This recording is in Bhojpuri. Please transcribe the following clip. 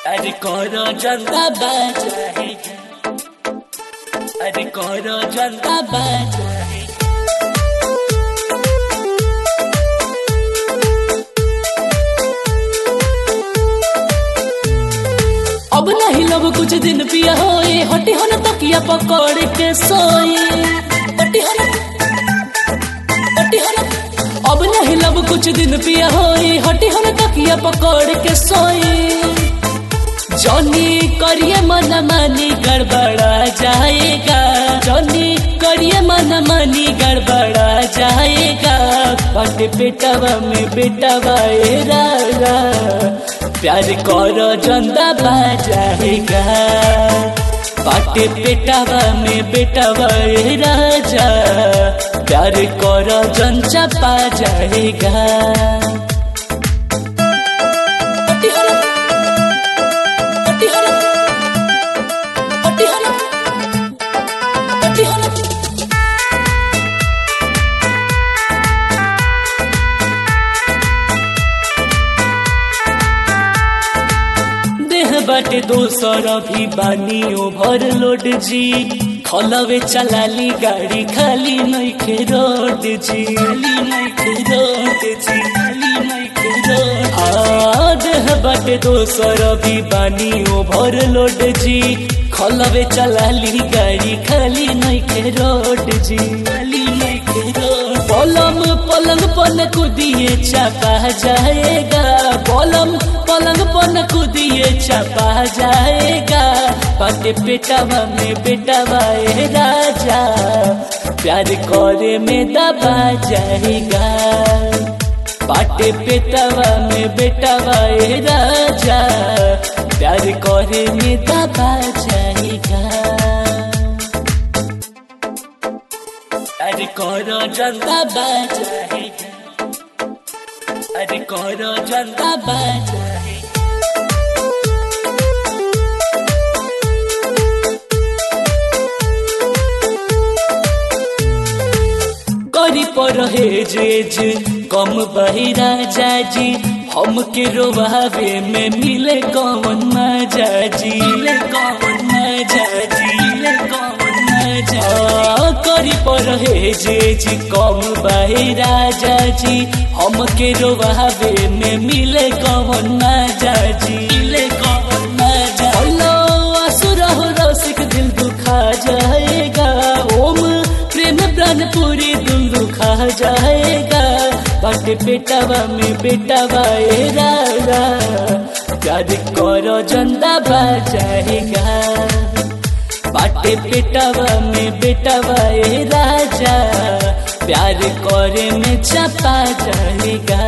अरे करो जनता बचाएगा अरे करो जनता बचाएगा अब नहीं लोग कुछ दिन पिया होए हटी हो न तकिया पकड़ के सोए हटी हो न हटी हो न अब नहीं लोग कुछ दिन पिया होए हटी हो न तकिया पकड़ के सोए जॉनी करिए मन मानी गड़बड़ा जाएगा जॉनी करिए मन मानी गड़बड़ा जाएगा बट बेटवा में बेटवा ए रागा प्यार करो जंदा बाजाएगा पाटे बेटवा में बेटवा ए राजा प्यार करो जनचा पा जाएगा पट्टी हलो पट्टी हलो पट्टी हलो पट्टी हलो देह बाटे दोसर भी बानी ओभर लोड जी खलवे चलाली गाड़ी खाली नइखे रोड जी खाली नइखे रोड जी खाली नइखे रोड आ देह बाटे दोसर भी बानी ओभर लोड जी खलवे चलाली गाड़ी खाली नइखे रोड जी खाली नइखे रोड पलम पलंग पन कुदिए चापा जाएगा पलम पलंग पन कुदिए चापा जाएगा पाटे पेटावा में बेटावा ए राजा प्यार करे में दबा जाएगा पाटे पेटावा में बेटावा ए राजा प्यार करे में दबा जाएगा अरे करो जनता बचाएगा अरे करो जनता बचाएगा करी पर हेज कम बहिरा जाजी हम के रोवावे में मिले कौन मजा जी मिले कौन मजा जी मिले कौन मजा आ, करी पर हेज कम बहिरा जाजी हम के रोवावे में मिले कौन मजा जी मिले कौन मजा हेलो असुर हो रसिक दिल दुखा जाएगा ओम प्रेम प्राण पूरी दिल दुखा जाएगा बट बेटावा में बेटावा ए रागा प्यार करो जनता बचाएगा बाटे बेटावा में बेटावा ए राजा प्यार करे में चपा जाएगा